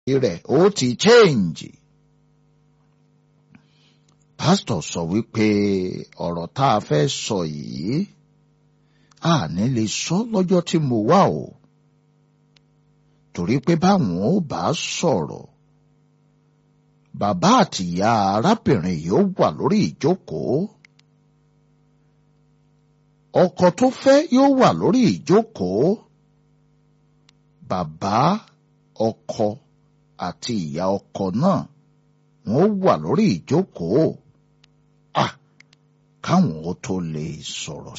rẹ̀ ó ti change. pásítọ̀ sọ wípé ọ̀rọ̀ tá a fẹ́ sọ yìí a ní lè sọ lọ́jọ́ tí mo wà o torí pé báwọn ò bá sọ̀rọ̀ bàbá àtìyá arábìnrin yìí ó wà lórí ìjókòó ọkọ tó fẹ́ yóò wà lórí ìjókòó bàbá ọkọ àti ìyá ọkọ náà wọn ó wà lórí ìjókòó à káwọn ó tó lè sọ̀rọ̀